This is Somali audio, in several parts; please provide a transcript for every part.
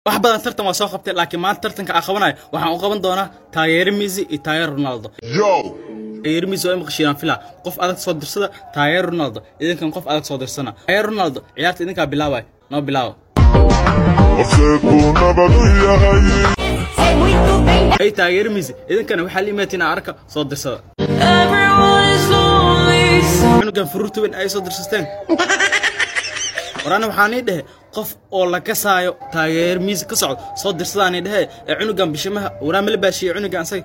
wax badan tartan waa soo qabtay laakiin maanta tartanka aan qabanayo waxaan u qaban doonaa taageero Messi iyo taageero Ronaldo Yo! taageero Messi waa maqashiyaan fila qof adag soo dirsada taageero Ronaldo idinkan qof adag soo dirsana taageero Ronaldo ciyaarta idinkaa bilaabay noo bilaawo Afeeku nabadu yahay Sei muito bem. ay taageero Messi idinkana waxaa la imaatiin arka soo dirsada Everyone is lonely. cunugan furuurta weyn ay soo dirsasteen warana waxaan ii dhehe qof oo la kasaayo taageer miis ka socdo soo dirsadaan ii dhehe ee cunugan bishimaha waraa mala baashiye cunugan asaga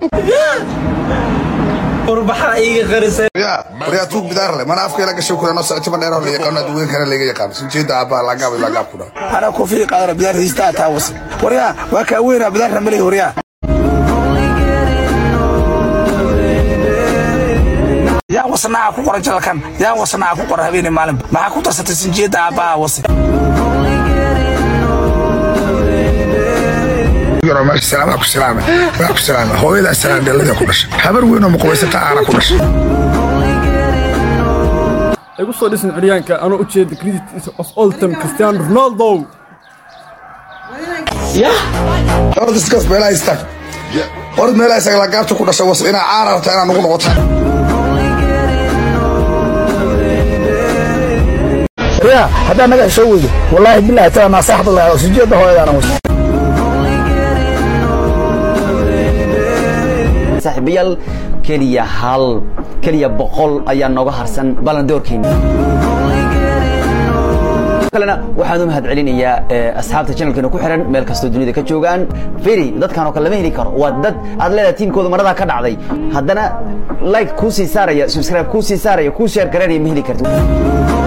ya waryaa tuug bidaar le mana afka ila gasho kuna noo socoto ma dheeroo la yaqaano adduunka kale laga yaqaan soo jeeda aabbaha laagaab ilaa gaab ku dhaa ana kofi qaadana bidaar hiistaa taa wasi waryaa waa kaa weynaa bidaarna malay waryaa yaa wasnaaca ku qora jalalkan yaa wasnaaca ku qora habeenii maalinba maxaa ku darsatay sinjeedda aabbaha wasi yaro meesha salaam waa ku salaama waa ku salaama hooyadaa salaam dhalada ku dhashay habar weyn oo muqabaysata aana ku dhashay igu soo dhisin xoryaanka anoo u jeeda credit of all time cristiano ronaldo orad iskaas meelaha istaag orad meelaha istaag laagaabta ku dhashay was inaa caana rabtaa inaa nugu noqota waryaa haddaa naga hesho weydo wallaahi bilaahi taa naasaxda lahaa sinjeedda hooyadaana wasi saaxiibayaal keliya hal keliya boqol ayaa nooga harsan balandoorkeena kalena waxaan u mahad celinayaa eh, asxaabta channelkeena ku xiran meel kastoo dunida ka joogaan firi dadkan oo kale lama heli karo waa dad aad leedahay tiimkooda maradaa ka dhacday haddana like kuu sii saaraya subscribe kuu sii saaraya kuu share gareynaya ma heli karto